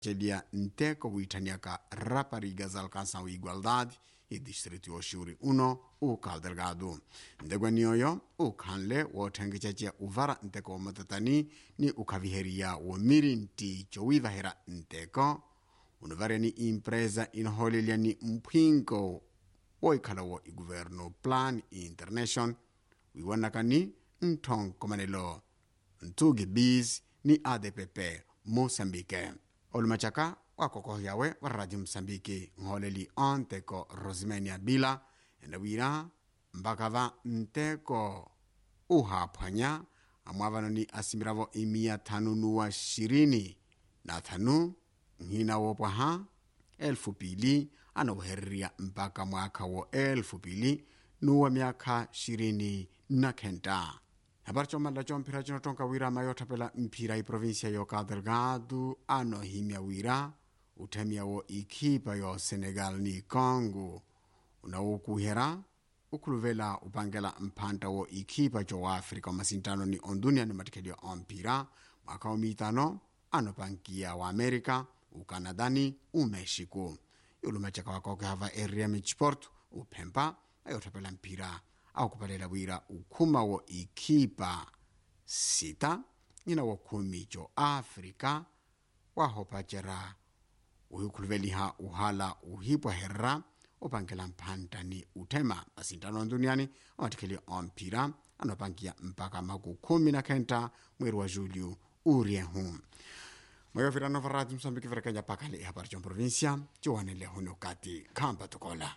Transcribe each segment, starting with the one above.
celia nteko wiithaniaka raparigas alcançam igualdade e distrito oxuri uno o Cabo Delgado ndegwaniyoyo ukhanle woothenkecacia uvara nteko womatatani ni ukhaviheria womiri nti cowivahera nteko unuvareni impresa inoholelya ni mpwinko woikhalawo iguverno plan international wiwanakani nthonkomanelo ntsugi bis ni adpp moçambique olumacaka wakokohyawe wa radio moçambique nholeli onteko rosimenia bila enawira mbakava nteko uhaphwanya amwavano ni asimiravo imiya thanu nuwa xirini na thanu nhina wopwaha elfu pili anawuhererya mpaka mwakha wo elfu pili nuwa myakha xirini na khenta hapari comalala comphira cino tonka wira mayothapela mphira iprovinsia yo Cabo Delgado anohimya wira uthemiyawo ikhipa yo Senegal ni Congo unawukuhera ukhuluvela upangela mphanta wo ikhipa co wa Africa omasintano ni ondunia ni matikhelio omphira mwakha omitano anopankiya wa America ukanadani umexico yulumacaka wakoke hava area michiporto uphempa ayothapela mphira akupalela wira ukhuma wo ikhipa sita nyina wo khumi co africa wahopacera uhikhuluveliha uhala uhipwaherera upangela mphantani uthema masintano nduniani amatikhelio omphira anopankiya mpaka maku khumi na khenta mweri wa julho uriehu moyovira nova radio moçambique verekenya pakale ihapari comprovincia ciwanele huno kati khamba tukola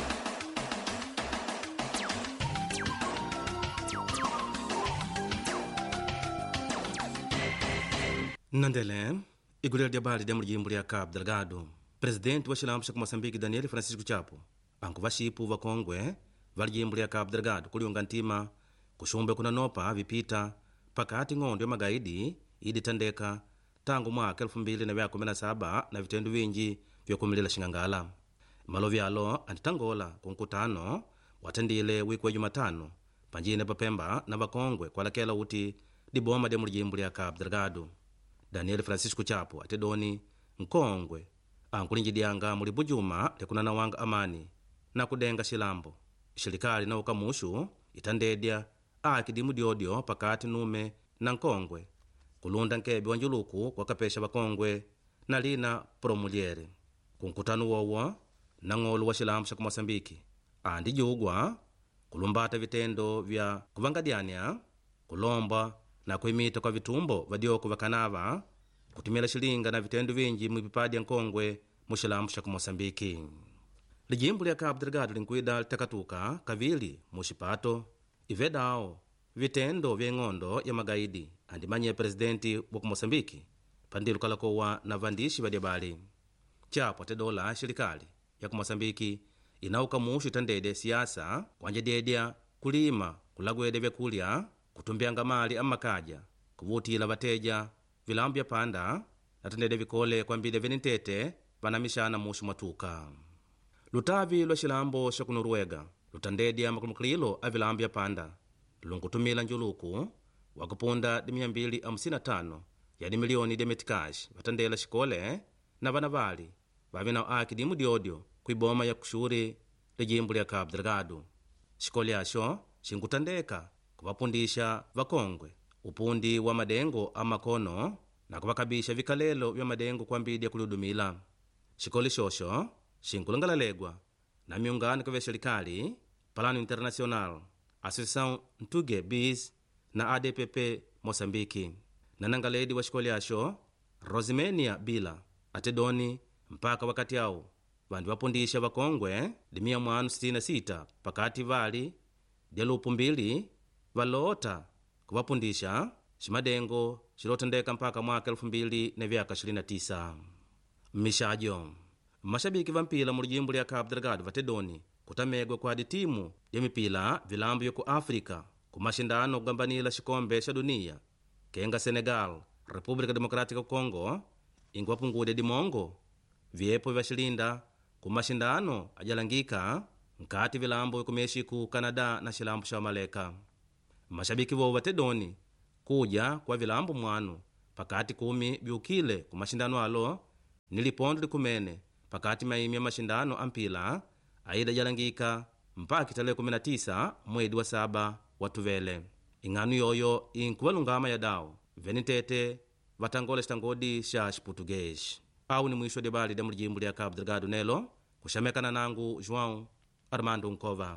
nandele igulira lya bali lya mulijimbo lya cabo delgado presidenti wa xilambo xa kumoçambique daniel francisco chapo anku vaxipu vakongwe va lijimbo lya cabo delgado kuliunga ntima kuxumbe kunanopa vipita pakati ng'ondo ya magaidi iditandeka tangu mwaka 2017 na vitendo vinji vyakumilila xing'angala malovi alo anditangola ku nkutano watendile wiki wa jumatano panjine papemba na vakongwe kwalakela uti liboma lya mulijimbo lya cabo delgado daniel francisco chapo atedoni nkongwe ankulinjidyanga muli bujuma lyakunanawanga amani na kudenga xilambo xilikali na ukamuxu itandedya akidimu dyodyo pakati nume na nkongwe kulunda nkebe wa njuluku kwakapesha vakongwe na lina promuliere ku nkutano wowo nang'olo wa xilambo xa kumoçambike andijugwa kulumbata vitendo vya kuvangadyanya kulomba na kuimita kwa vitumbo vadyoko vakanava kutumila xilinga na vitendo vinji mwipipadi ya nkongwe mu xilambo xa kumoçambike lijimbo lya cabo delgado linkuida litakatuka kavili mu xipato ivedawo vitendo vya ing'ondo ya magaidi andimanye presidenti wa kumoçambike pandilo kalakowa na vandixi vadyabali chapo atedola xilikali ya kumoçambike inauka muxu itandede siasa kuanjadyedya kulima kulagwedya vyakulya kutumbyanga mali amakaja kuvutila vateja vilambo vya panda natendede vikole kwambile venentete vanamixana muxu mwatuka lutavi lwa xilambo xa kunoruega lutandedya makulumakililo a vilambo vya panda lunkutumila njuluku wakupunda di 255 yani miliyoni dya metikaxi vatandela xikole na vana vali vavi na aki dimu dyodyo kuiboma ya kuxuri lijimbo lya cabo delgado xikole axo xinkutandeka kuvapundisha vakongwe upundi wa madengo a makono na kuvakabisha vikalelo vya madengo kwambidya kulihudumila xikole xoxo xinkulangalalegwa na miungano kavya xelikali plano internacional associação ntuge bis na adpp moçambike na nangaledi wa xikole axo rosimenia bila atedoni mpaka wakati awu vandu vapundisha vakongwe limia mwanu 66 pakati vali dya lupu mbili valota kuvapundisha ximadengo xilotendeka mpaka mwaka 2029 mmixajo mmaxabiki va mpila mu lijimbo lya cabo delgado vatedoni kutamegwa kwa timu ya mipila vilambo yoku áfrica ku maxindano kugambanila xikombe xa duniya kenga senegal república democrática congo inkuwapungudya dimongo vyepo vya xilinda ku maxindano ajalangika nkati vilambo yoku méxico canada na xilambo xa maleka maxabiki vovo vatedoni kuja kwa vilambo mwanu pakati kumi viukile ku maxindano alo ni lipondo likumene pakati maimi ya mashindano ampila aida jalangika mpaka tarehe 19 mwedi wa saba watuvele ing'anu yoyo inkuvalungama ya dawo venitete vatangola citangodi xa xiputuguês awu ni mwisho debali da mulijimbo lya cabo delgado nelo kuxamekana nangu joão armando nkova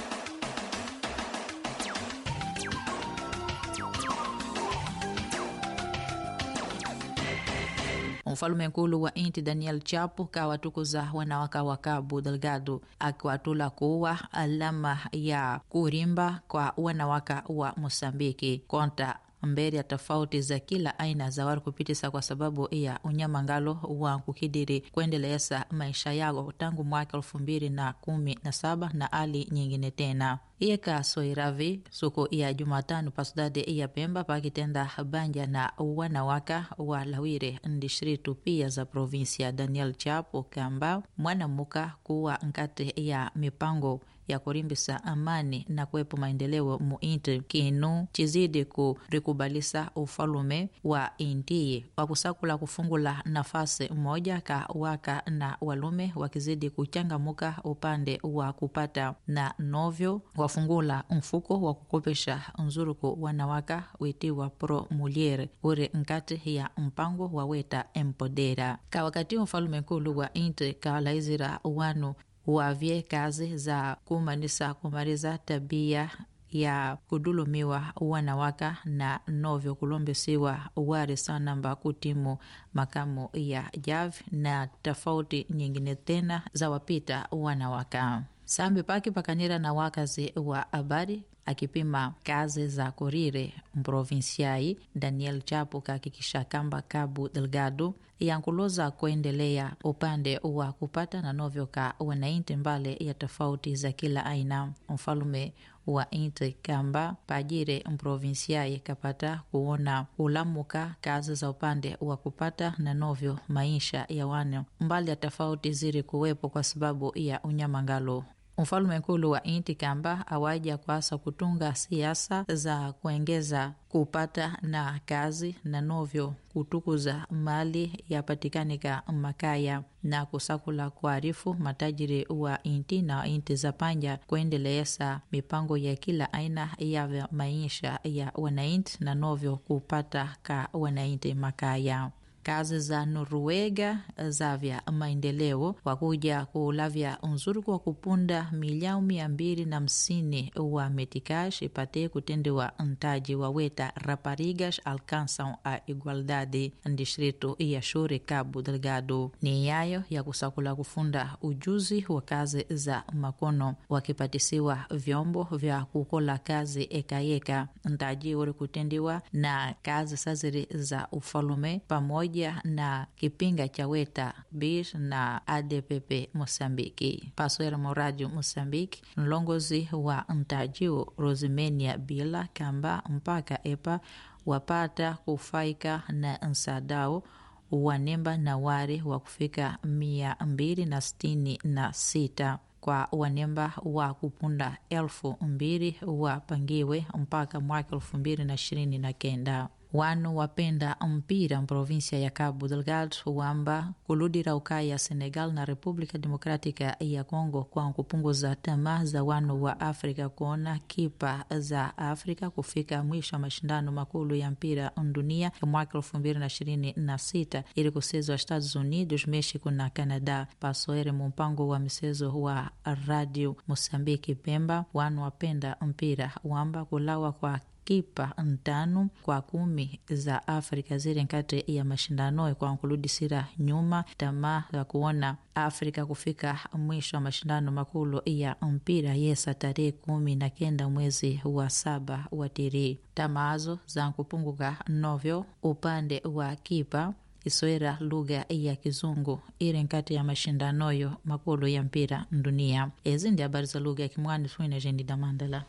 mfalume nkulu wa inti daniel chapo kawatukuza wanawaka wa cabo delgado akiwatula kuwa alama ya kurimba kwa wanawaka wa mosambiki konta mbele ya tofauti za kila aina za wari kupitisa kwa sababu ya unyamangalo wa kukidiri kuendeleza maisha yao tangu mwaka elfu mbili na kumi na saba na hali nyingine tena iyeka soiravi suku ya jumatano pasudade ya pemba pakitenda banja na wanawaka wa lawire ndistritu pia za provinsia daniel chapo kamba mwanamuka kuwa nkati ya mipango ya kurimbisa amani na kuwepo maendeleo muinti kinu chizidi kurikubalisa ufalume wa intiye wa kusakula kufungula nafasi moja ka waka na walume wakizidi kuchangamuka upande wa kupata na novyo wafungula mfuko wa kukopesha nzuruku wanawaka witiwa pro muliere uri nkati ya mpango wa weta empodera ka wakati mfalume nkulu wa inti kalaizira wanu wavye kazi za kumanisa kumaliza tabia ya kudulumiwa wanawaka na novyo kulombesiwa wari sanamba kutimu makamu ya jav na tofauti nyingine tena za wapita wanawaka sambi paki pakanira na wakazi wa habari akipima kazi za korire mprovinsiai daniel chapo kahakikisha kamba cabo delgado yankuloza kuendelea upande wa kupata na novyo ka wanainti mbale ya tofauti za kila aina mfalume wa inti kamba pajire mprovinsiai kapata kuona kulamuka kazi za upande wa kupata na novyo maisha ya wane mbali ya tofauti ziri kuwepo kwa sababu ya unyamangalo mfalume nkulu wa inti kamba awaja kwasa kutunga siasa za kuengeza kupata na kazi na novyo kutukuza mali yapatikanika makaya na kusakula kuarifu matajiri wa inti na inti za panja kuendeleza mipango ya kila aina ya maisha ya wanainti na novyo kupata ka wanainti makaya kazi za Noruega za vya maendeleo wakuja kulavya unzuruku wa kupunda miliau mia mbili na hamsini wa metikash ipate kutendewa ntaji wa weta raparigas alcançam a igualdade distrito ya Shuri Cabo Delgado ni yayo ya kusakula kufunda ujuzi wa kazi za makono wakipatisiwa vyombo vya kukola kazi ekayeka ntaji uri kutendiwa na kazi saziri za ufalume pamoja pamoja na kipinga cha weta bir na adpp mosambiki paswera moradio mosambiki mlongozi wa ntajiwo rosimenia bila kamba mpaka epa wapata kufaika na nsadao wanemba na wari wa kufika mia mbili na sitini na sita kwa wanemba wa kupunda elfu mbili wapangiwe mpaka mwaka elfu mbili na ishirini na kenda wanu wapenda mpira mprovinsia ya Cabo Delgado wamba kuludira ukaya Senegal na República Democrática ya Congo kwa kupunguza tamaa za wanu wa Afrika kuona kipa za Afrika kufika mwisho wa mashindano makulu ya mpira dunia ya mwaka elfu mbili na ishirini na sita ili kusezwa Estados Unidos, Mexico na Canada. Pasoere mumpango wa misezo wa Radio Mosambiki Pemba, wanu wapenda mpira wamba kulawa kwa kipa ntano kwa kumi za Afrika ziri nkati ya mashindano kwa nkuludisira nyuma tamaa ya kuona Afrika kufika mwisho wa mashindano makulu ya mpira yesa tarehe kumi na kenda mwezi wa saba wa tiri tamaazo za nkupunguka novyo upande wa kipa isoera lugha ya kizungu iri nkati ya mashindanoyo makulu ya mpira dunia ezi ndi habari za lugha ya kimwani twine jendi damandala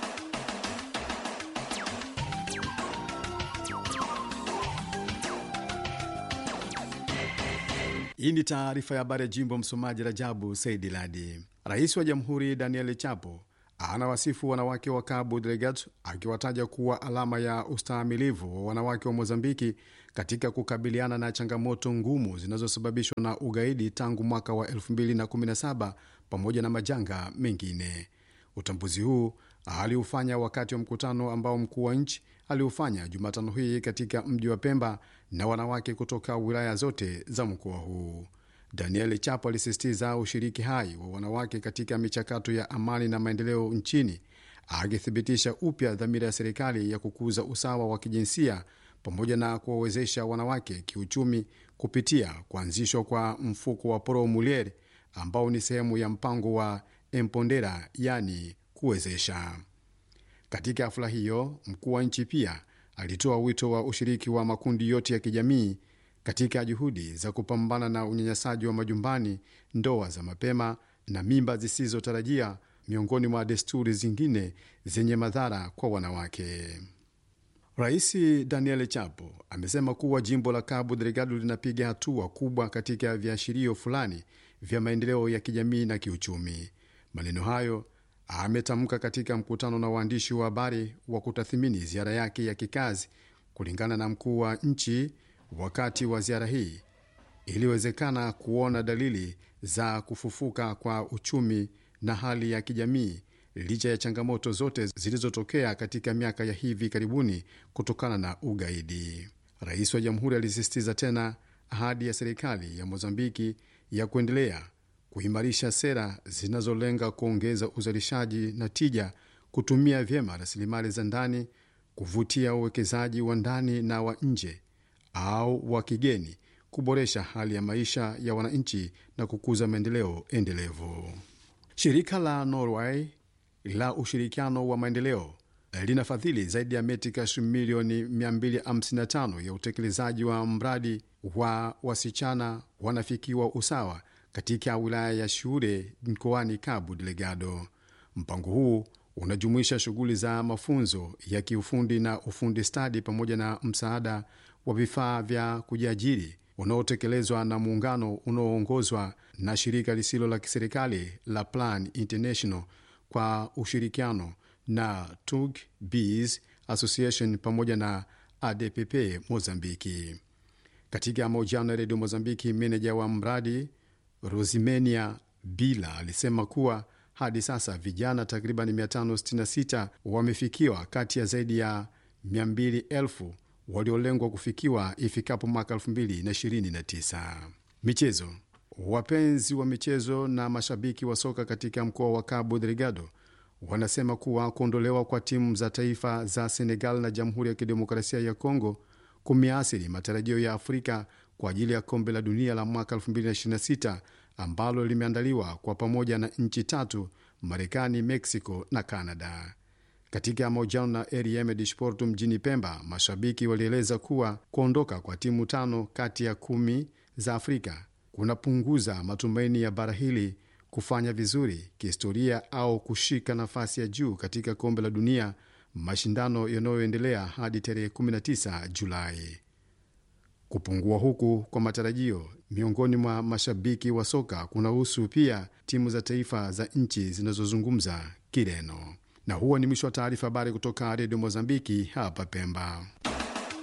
Hii ni taarifa ya habari ya jimbo. Msomaji Rajabu Saidi Ladi. Rais wa Jamhuri Daniel Chapo anawasifu wanawake wa Cabo Delgado akiwataja kuwa alama ya ustahimilivu wa wanawake wa Mozambiki katika kukabiliana na changamoto ngumu zinazosababishwa na ugaidi tangu mwaka wa 2017 pamoja na majanga mengine. Utambuzi huu aliufanya wakati wa mkutano ambao mkuu wa nchi aliufanya Jumatano hii katika mji wa Pemba na wanawake kutoka wilaya zote za mkoa huu. Daniel Chapo alisisitiza ushiriki hai wa wanawake katika michakato ya amani na maendeleo nchini, akithibitisha upya dhamira ya serikali ya kukuza usawa wa kijinsia pamoja na kuwawezesha wanawake kiuchumi kupitia kuanzishwa kwa mfuko wa Pro Mulier ambao ni sehemu ya mpango wa Empondera, yani kuwezesha. Katika hafla hiyo, mkuu wa nchi pia alitoa wito wa ushiriki wa makundi yote ya kijamii katika juhudi za kupambana na unyanyasaji wa majumbani, ndoa za mapema na mimba zisizotarajia, miongoni mwa desturi zingine zenye madhara kwa wanawake. Rais Daniel Chapo amesema kuwa jimbo la Cabo Delgado linapiga hatua kubwa katika viashirio fulani vya maendeleo ya kijamii na kiuchumi. Maneno hayo ametamka katika mkutano na waandishi wa habari wa kutathimini ziara yake ya kikazi. Kulingana na mkuu wa nchi, wakati wa ziara hii iliwezekana kuona dalili za kufufuka kwa uchumi na hali ya kijamii licha ya changamoto zote zilizotokea katika miaka ya hivi karibuni kutokana na ugaidi. Rais wa jamhuri alisisitiza tena ahadi ya serikali ya Mozambiki ya kuendelea kuimarisha sera zinazolenga kuongeza uzalishaji na tija, kutumia vyema rasilimali za ndani, kuvutia uwekezaji wa ndani na wa nje au wa kigeni, kuboresha hali ya maisha ya wananchi na kukuza maendeleo endelevu. Shirika la Norway la ushirikiano wa maendeleo linafadhili zaidi ya metikash milioni 255 ya utekelezaji wa mradi wa wasichana wanafikiwa usawa katika wilaya ya Shure mkoani Cabo Delgado. Mpango huu unajumuisha shughuli za mafunzo ya kiufundi na ufundi stadi pamoja na msaada wa vifaa vya kujiajiri unaotekelezwa na muungano unaoongozwa na shirika lisilo la kiserikali la Plan International kwa ushirikiano na Tug Bees Association pamoja na ADPP Mozambiki. Katika mahojiano ya redio Mozambiki, meneja wa mradi Rosimenia Bila alisema kuwa hadi sasa vijana takriban 566 wamefikiwa kati ya zaidi ya 200,000 waliolengwa kufikiwa ifikapo mwaka 2029. Michezo. Wapenzi wa michezo na mashabiki wa soka katika mkoa wa Cabo Delgado wanasema kuwa kuondolewa kwa timu za taifa za Senegal na Jamhuri ya Kidemokrasia ya Kongo kumeathiri matarajio ya Afrika kwa ajili ya kombe la dunia la mwaka 2026 ambalo limeandaliwa kwa pamoja na nchi tatu, Marekani, Mexico na Canada. Katika mahojiano na RM de Sport mjini Pemba, mashabiki walieleza kuwa kuondoka kwa timu tano kati ya kumi za Afrika kunapunguza matumaini ya bara hili kufanya vizuri kihistoria au kushika nafasi ya juu katika kombe la dunia, mashindano yanayoendelea hadi tarehe 19 Julai. Kupungua huku kwa matarajio miongoni mwa mashabiki wa soka kunahusu pia timu za taifa za nchi zinazozungumza Kireno. Na huo ni mwisho wa taarifa habari kutoka redio Mozambiki hapa Pemba.